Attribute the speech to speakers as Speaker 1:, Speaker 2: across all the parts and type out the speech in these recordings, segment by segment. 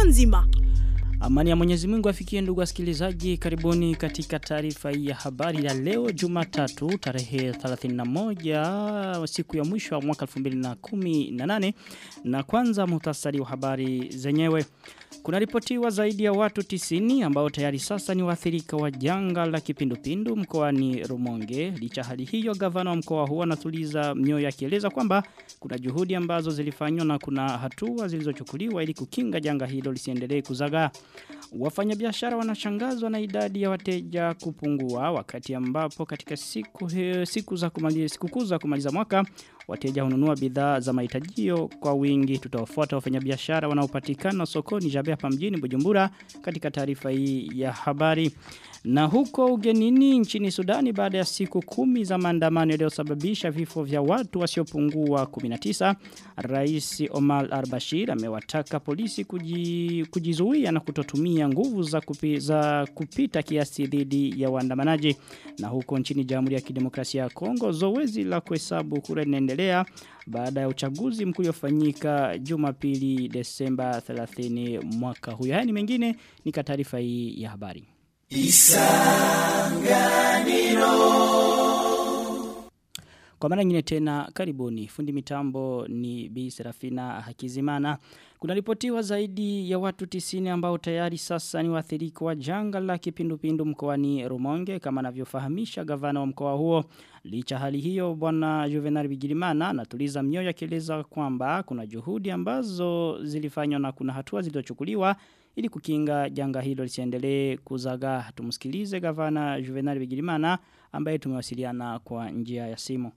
Speaker 1: nzima.
Speaker 2: Amani ya Mwenyezi Mungu afikie ndugu wasikilizaji karibuni katika taarifa hii ya habari ya leo Jumatatu tarehe 31 siku ya mwisho wa mwaka 2018 na kwanza muhtasari wa habari zenyewe kuna ripotiwa zaidi ya watu 90 ambao tayari sasa ni waathirika wa janga la kipindupindu mkoani Rumonge. Licha hali hiyo gavana wa mkoa huo anatuliza mioyo akieleza kwamba kuna juhudi ambazo zilifanywa na kuna hatua zilizochukuliwa ili kukinga janga hilo lisiendelee kuzagaa. Wafanyabiashara wanashangazwa na idadi ya wateja kupungua wakati ambapo katika siku he, siku za kumaliza siku za kumaliza mwaka wateja hununua bidhaa za mahitajio kwa wingi. Tutawafuata wafanyabiashara wanaopatikana sokoni Jabe hapa mjini Bujumbura katika taarifa hii ya habari. Na huko ugenini nchini Sudani baada ya siku kumi za maandamano yaliyosababisha vifo vya watu wasiopungua 19, Rais Omar al-Bashir amewataka polisi kuji, kujizuia na kutotumia nguvu za, kupi, za kupita kiasi dhidi ya waandamanaji. Na huko nchini Jamhuri ya Kidemokrasia ya Kongo zoezi la kuhesabu kura linaendelea baada ya uchaguzi mkuu uliofanyika Jumapili Desemba 30 mwaka huu. Haya ni mengine ni taarifa hii ya habari. Isanganiro Kwa mara nyingine tena karibuni fundi mitambo ni Bi Serafina Hakizimana kuna ripotiwa zaidi ya watu tisini ambao tayari sasa ni waathirika wa janga la kipindupindu mkoani Rumonge kama anavyofahamisha gavana wa mkoa huo. Licha hali hiyo bwana Juvenal Bigirimana anatuliza mioyo akieleza kwamba kuna juhudi ambazo zilifanywa na kuna hatua zilizochukuliwa ili kukinga janga hilo lisiendelee kuzagaa. Tumsikilize gavana Juvenal Bigirimana ambaye tumewasiliana kwa njia ya simu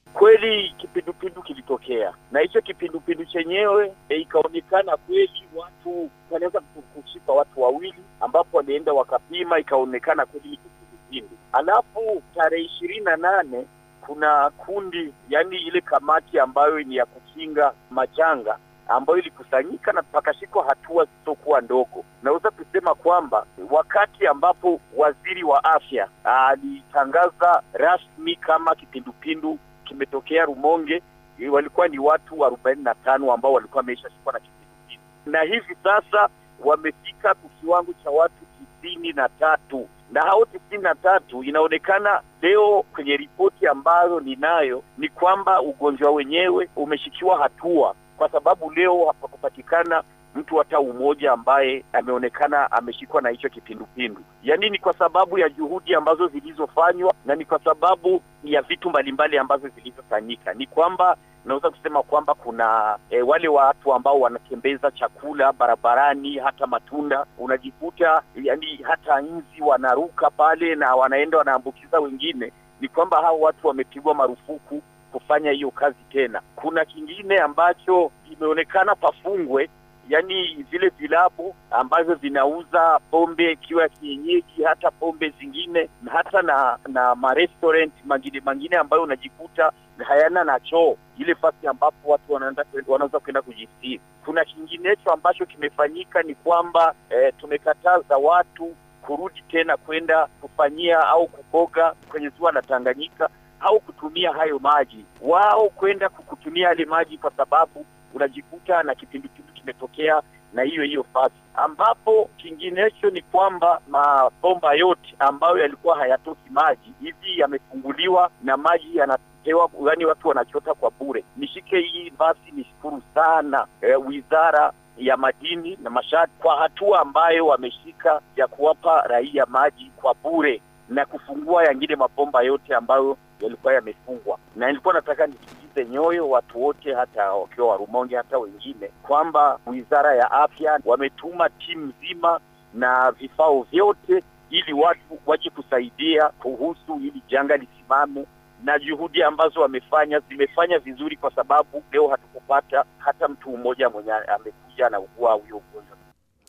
Speaker 3: kweli kipindupindu kilitokea na hicho kipindupindu chenyewe e, ikaonekana kweli watu wanaweza kushika watu wawili ambapo walienda wakapima ikaonekana kweli ni kipindupindu alafu tarehe ishirini na nane kuna kundi yani ile kamati ambayo ni ya kukinga majanga ambayo ilikusanyika na pakashikwa hatua zisizokuwa ndogo. Naweza kusema kwamba wakati ambapo waziri wa afya alitangaza rasmi kama kipindupindu kimetokea Rumonge, walikuwa ni watu arobaini na tano ambao walikuwa wameshashikwa na kipindupindu, na hivi sasa wamefika kwa kiwango cha watu tisini na tatu na hao tisini na tatu inaonekana leo kwenye ripoti ambayo ninayo ni kwamba ugonjwa wenyewe umeshikiwa hatua kwa sababu leo hapakupatikana mtu hata umoja ambaye ameonekana ameshikwa na hicho kipindupindu. Yaani ni kwa sababu ya juhudi ambazo zilizofanywa na ni kwa sababu ya vitu mbalimbali ambazo zilizofanyika. Ni kwamba naweza kusema kwamba kuna e, wale watu ambao wanatembeza chakula barabarani, hata matunda, unajikuta yani hata nzi wanaruka pale na wanaenda wanaambukiza wengine. Ni kwamba hao watu wamepigwa marufuku kufanya hiyo kazi tena. Kuna kingine ambacho imeonekana pafungwe, yani vile vilabu ambavyo vinauza pombe ikiwa ya kienyeji, hata pombe zingine, hata na na marestaurant mangine mangine ambayo unajikuta hayana na choo, ile fasi ambapo watu wanaenda wanaweza kwenda kujistiri. Kuna kinginecho ambacho kimefanyika ni kwamba eh, tumekataza watu kurudi tena kwenda kufanyia au kukoga kwenye ziwa la Tanganyika au kutumia hayo maji wao kwenda kukutumia yale maji kwa sababu unajikuta na kipindupindu kimetokea na hiyo hiyo fasi ambapo kinginecho ni kwamba mabomba yote ambayo yalikuwa hayatoki maji hivi yamefunguliwa na maji yanapewa yani watu wanachota kwa bure nishike hii basi nishukuru sana e, wizara ya madini na mashati kwa hatua ambayo wameshika ya kuwapa raia maji kwa bure na kufungua yangine mabomba yote ambayo yalikuwa yamefungwa, na nilikuwa nataka nitulize nyoyo watu wote, hata wakiwa Warumonge, hata wengine, kwamba wizara ya afya wametuma timu nzima na vifao vyote ili watu waje kusaidia kuhusu hili janga lisimame, na juhudi ambazo wamefanya zimefanya vizuri, kwa sababu leo hatukupata hata mtu mmoja mwenye amekuja na ugua huyo ugonjwa.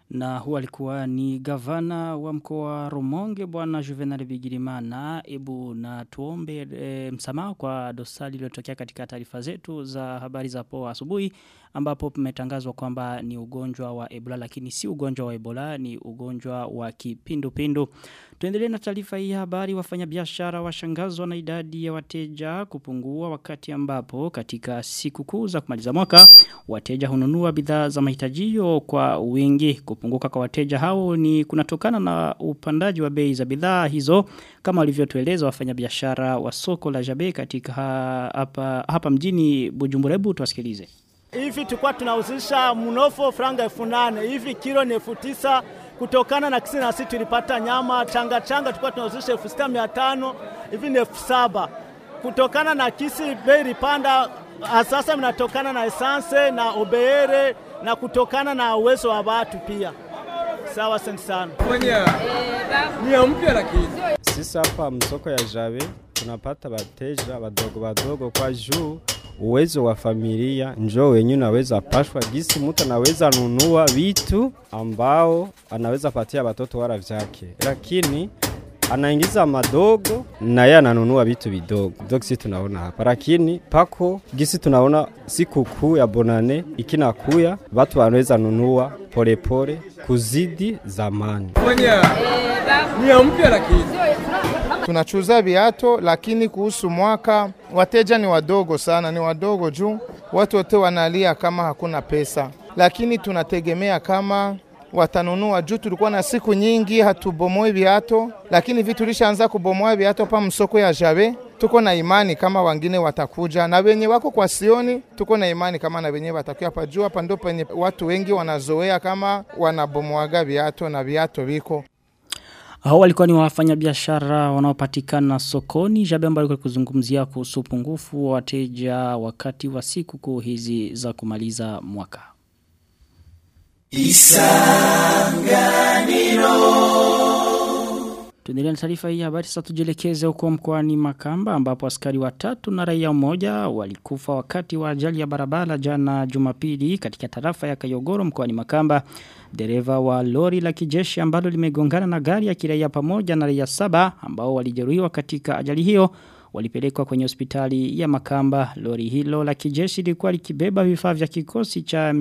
Speaker 2: Na huwa alikuwa ni gavana wa mkoa wa Rumonge bwana Juvenal Bigirimana. Ebu na tuombe e, msamaha kwa dosari iliyotokea katika taarifa zetu za habari za poa asubuhi ambapo tumetangazwa kwamba ni ugonjwa wa Ebola lakini si ugonjwa wa Ebola ni ugonjwa wa kipindupindu. Tuendelee na taarifa hii ya habari wafanyabiashara washangazwa na idadi ya wateja kupungua wakati ambapo katika siku kuu za kumaliza mwaka wateja hununua bidhaa za mahitajio kwa wingi kupunguka kwa wateja hao ni kunatokana na upandaji wa bei za bidhaa hizo kama walivyotueleza wafanyabiashara wa soko la Jabe katika ha, hapa hapa mjini Bujumbura hebu tuwasikilize
Speaker 1: Hivi tulikuwa tunahusisha mnofo franga elfu nane hivi kilo ni elfu tisa kutokana na kisi na sisi tulipata nyama changa changa tulikuwa tunahusisha elfu sita mia tano hivi ni elfu saba kutokana na kisi bei ilipanda sasa mnatokana na esanse na obeere na kutokana na uwezo wa watu pia. Sawa, asante sana.
Speaker 4: Mwenye ni mpya lakini
Speaker 5: sisi hapa msoko ya Jabe tunapata wateja wadogo wadogo kwa juu uwezo wa familia njoo wenyewe naweza pashwa gisi mtu anaweza nunua vitu ambao anaweza patia watoto wala vyake, lakini anaingiza madogo na yeye ananunua vitu vidogo dogo, sisi tunaona hapa, lakini pako gisi tunaona siku kuu ya bonane ikinakuya, watu wanaweza nunua polepole pole, kuzidi zamani.
Speaker 4: Mwenye ni mpya lakini
Speaker 6: tunachuza viato, lakini kuhusu mwaka wateja ni wadogo sana, ni wadogo juu watu wote wanalia kama hakuna pesa, lakini tunategemea kama watanunua juu tulikuwa na siku nyingi hatubomoe viato, lakini vitu lishaanza kubomoa viato pa msoko ya Jabe. Tuko na imani kama wengine watakuja na wenye wako kwa Sioni, tuko na imani kama na wenye watakuja hapa juu. Hapa ndio penye watu wengi wanazoea kama wanabomoaga viato na viato viko
Speaker 2: hao walikuwa ni wafanyabiashara wanaopatikana sokoni Jabe ambayo alikuwa kuzungumzia kuhusu upungufu wa wateja wakati wa siku kuu hizi za kumaliza mwaka. Tuendelee na taarifa hii habari sasa tujielekeze huko mkoani Makamba ambapo askari watatu na raia mmoja walikufa wakati wa ajali ya barabara jana Jumapili katika tarafa ya Kayogoro mkoani Makamba. Dereva wa lori la kijeshi ambalo limegongana na gari ya kiraia pamoja na raia saba ambao walijeruhiwa katika ajali hiyo walipelekwa kwenye hospitali ya Makamba. Lori hilo la kijeshi lilikuwa likibeba vifaa vya kikosi cha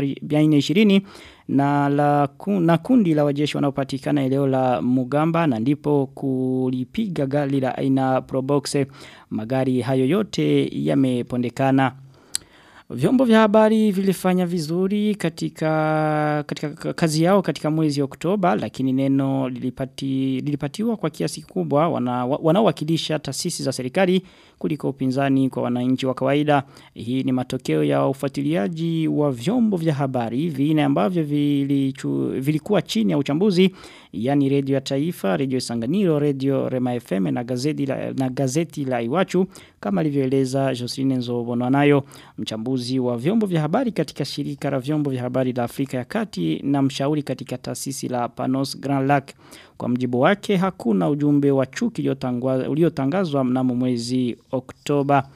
Speaker 2: 420 na la na kundi la wajeshi wanaopatikana eneo la Mugamba na ndipo kulipiga gari la aina Probox. Magari hayo yote yamepondekana. Vyombo vya habari vilifanya vizuri katika, katika kazi yao katika mwezi Oktoba lakini neno lilipati, lilipatiwa kwa kiasi kubwa wana, wanaowakilisha taasisi za serikali kuliko upinzani kwa wananchi wa kawaida. Hii ni matokeo ya ufuatiliaji wa vyombo vya habari vine ambavyo vilichu, vilikuwa chini ya uchambuzi yani redio ya taifa, redio Sanganiro, redio Rema FM na gazeti la, na gazeti la Iwachu kama alivyoeleza Joseline Nzobono nayo mchambuzi wa vyombo vya habari katika shirika la vyombo vya habari la Afrika ya Kati na mshauri katika taasisi la Panos Grand Lac. Kwa mjibu wake hakuna ujumbe wa chuki uliotangazwa mnamo mwezi Oktoba.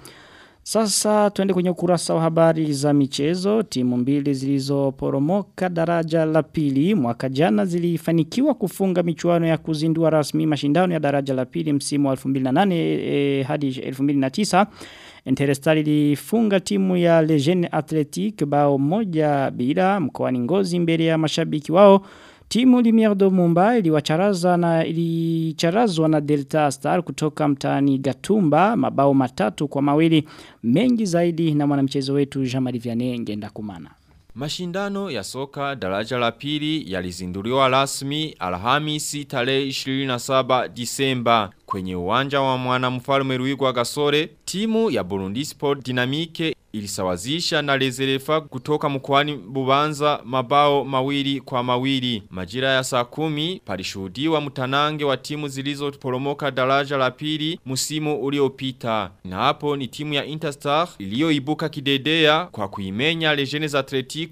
Speaker 2: Sasa tuende kwenye ukurasa wa habari za michezo. Timu mbili zilizoporomoka daraja la pili mwaka jana zilifanikiwa kufunga michuano ya kuzindua rasmi mashindano ya daraja la pili msimu wa 2008 eh, hadi 2009. Interstar ilifunga timu ya Legend Athletic bao moja bila mkoani Ngozi mbele ya mashabiki wao. Timu Limier de Mumbai iliwacharaza na ilicharazwa na Delta Star kutoka mtaani Gatumba mabao matatu kwa mawili mengi zaidi na mwanamchezo wetu Jean-Marie Vianney ngenda kumana.
Speaker 7: Mashindano ya soka daraja la pili yalizinduliwa rasmi Alhamisi tarehe 27 Disemba kwenye uwanja wa mwana mfalme Ruigwa Gasore. Timu ya Burundi Sport Dynamique ilisawazisha na Lezerefa kutoka mkoani Bubanza mabao mawili kwa mawili. Majira ya saa kumi palishuhudiwa mtanange wa timu zilizoporomoka daraja la pili musimu uliopita. Na hapo ni timu ya Interstar iliyoibuka kidedea kwa kuimenya Legends Atletico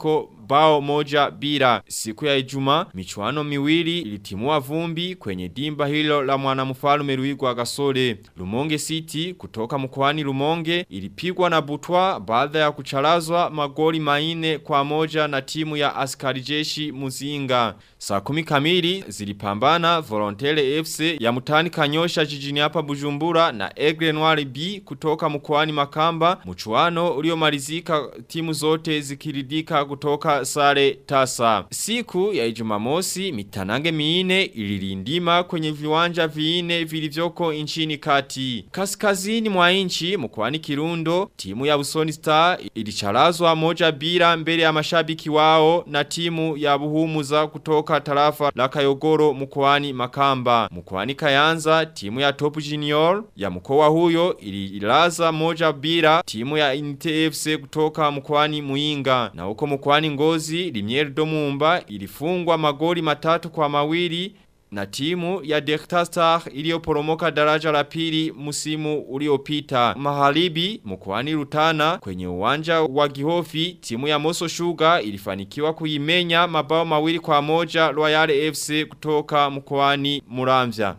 Speaker 7: bao moja bila. Siku ya Ijumaa michuano miwili ilitimua vumbi kwenye dimba hilo la mwanamfalme Ruigwa Gasore. Lumonge City kutoka mkoani Lumonge ilipigwa na Butwa baada ya kuchalazwa magoli maine kwa moja na timu ya askari jeshi Muzinga. Saa kumi kamili zilipambana Volontaire FC ya mutani kanyosha jijini hapa Bujumbura na Egre Noir B kutoka mkoani Makamba. Mchuano uliomalizika timu zote zikiridika kutoka sare tasa. Siku ya Ijumamosi mitanange miine ililindima kwenye viwanja viine vilivyoko nchini kati. Kaskazini mwa nchi mkoani Kirundo timu ya Busoni Star ilichalazwa moja bila mbele ya mashabiki wao na timu ya Buhumuza kutoka tarafa la Kayogoro mkoani Makamba. Mkoani Kayanza timu ya Top Junior ya mkoa huyo ililaza moja bila timu ya NTFC kutoka mkoani Muinga. Na huko mkoani Ngozi Limier Domumba ilifungwa magoli matatu kwa mawili na timu ya Delta Star iliyoporomoka daraja la pili msimu uliopita. Maharibi mkoani Rutana kwenye uwanja wa Gihofi timu ya Moso Sugar ilifanikiwa kuimenya mabao mawili kwa moja Royal FC kutoka mkoani Muramvya.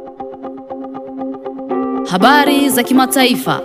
Speaker 8: Habari za kimataifa.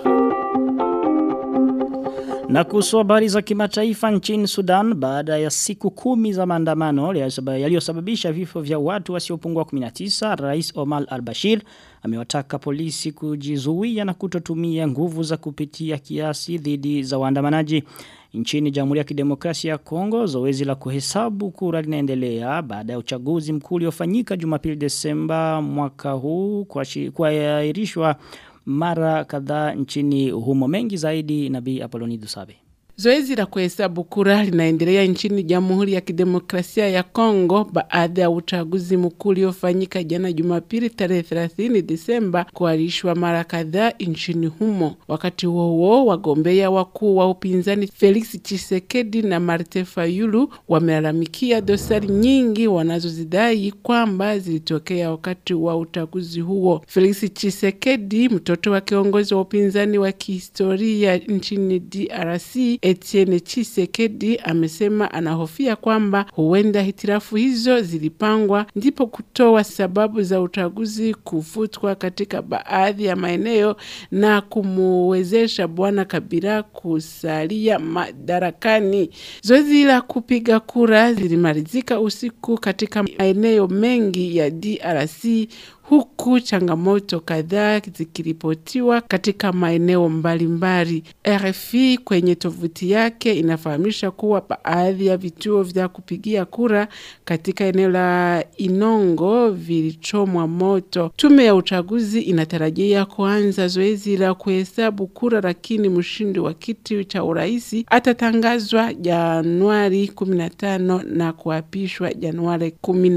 Speaker 2: Na kuhusu habari za kimataifa nchini Sudan baada ya siku kumi za maandamano yaliyosababisha vifo vya watu wasiopungua 19 Rais Omar al-Bashir amewataka polisi kujizuia na kutotumia nguvu za kupitia kiasi dhidi za waandamanaji nchini Jamhuri ya Kidemokrasia ya Kongo zoezi la kuhesabu kura linaendelea baada ya uchaguzi mkuu uliofanyika Jumapili Desemba mwaka huu kuahirishwa mara kadhaa nchini humo mengi zaidi nabii Apoloni Dusabe.
Speaker 9: Zoezi la kuhesabu kura linaendelea nchini Jamhuri ya Kidemokrasia ya Kongo baada ya uchaguzi mkuu uliofanyika jana Jumapili tarehe 30 Disemba kuahirishwa mara kadhaa nchini humo. Wakati huo huo, wagombea wakuu wa upinzani Felix Tshisekedi na Martin Fayulu wamelalamikia dosari nyingi wanazozidai kwamba zilitokea wakati wa uchaguzi huo. Felix Tshisekedi, mtoto wa kiongozi wa upinzani wa kihistoria nchini DRC Etienne Chisekedi amesema anahofia kwamba huenda hitirafu hizo zilipangwa ndipo kutoa sababu za uchaguzi kufutwa katika baadhi ya maeneo na kumuwezesha bwana Kabila kusalia madarakani. Zoezi la kupiga kura zilimalizika usiku katika maeneo mengi ya DRC huku changamoto kadhaa zikiripotiwa katika maeneo mbalimbali. RFI kwenye tovuti yake inafahamisha kuwa baadhi ya vituo vya kupigia kura katika eneo la Inongo vilichomwa moto. Tume ya uchaguzi inatarajia kuanza zoezi la kuhesabu kura, lakini mshindi wa kiti cha urais atatangazwa Januari 15 na kuapishwa Januari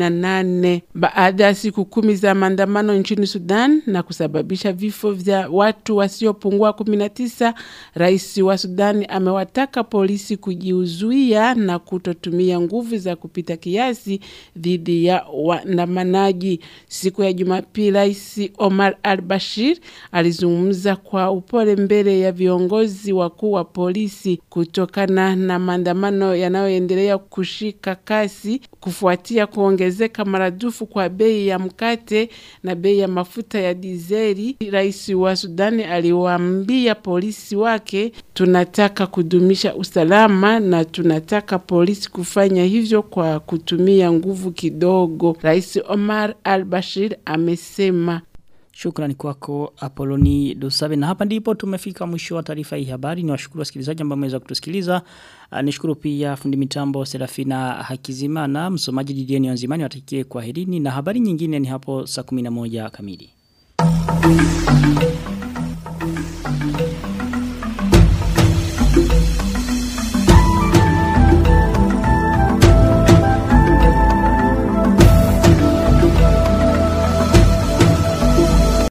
Speaker 9: 18 baada ya siku kumi za maandamano nchini Sudan na kusababisha vifo vya watu wasiopungua 19. Rais wa Sudani amewataka polisi kujiuzuia na kutotumia nguvu za kupita kiasi dhidi ya waandamanaji. Siku ya Jumapili, Rais Omar al-Bashir alizungumza kwa upole mbele ya viongozi wakuu wa polisi kutokana na maandamano yanayoendelea kushika kasi kufuatia kuongezeka maradufu kwa bei ya mkate na bei ya mafuta ya dizeli. Rais wa Sudani aliwaambia polisi wake, tunataka kudumisha usalama na tunataka polisi kufanya hivyo kwa kutumia nguvu kidogo. Rais Omar al-Bashir amesema.
Speaker 2: Shukrani kwako Apoloni Dosabe na hapa ndipo tumefika mwisho wa taarifa hii habari ni washukuru wasikilizaji ambao mmeweza kutusikiliza uh, nishukuru pia fundi mitambo Serafina Hakizimana msomaji Didieni Wanzimani watakie kwa herini na habari nyingine ni hapo saa 11 kamili